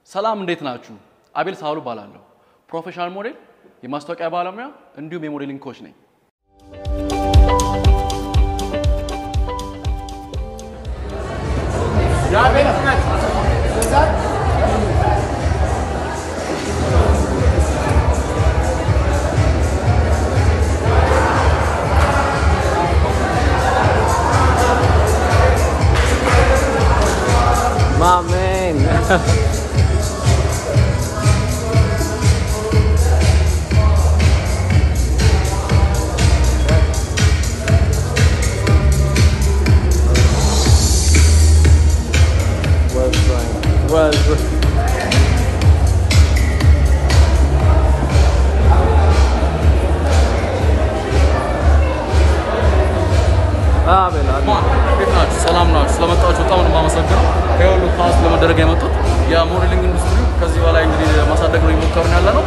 ሰላም እንዴት ናችሁ? አቤል ሳህሉ እባላለሁ። ፕሮፌሽናል ሞዴል፣ የማስታወቂያ ባለሙያ እንዲሁም የሞዴሊንግ ኮች ነኝ። My man. well done. Well done. አቤል አቤል እንዴት ናችሁ? ሰላም ናችሁ? ስለመጣችሁ በጣም ነው የማመሰግነው። ይሄ ሁሉ ፓስ ለመደረግ የመጡት የሞዴሊንግ ኢንዱስትሪ ከዚህ በላይ እንግዲህ ማሳደግ ነው የሞከርን ያለ ነው።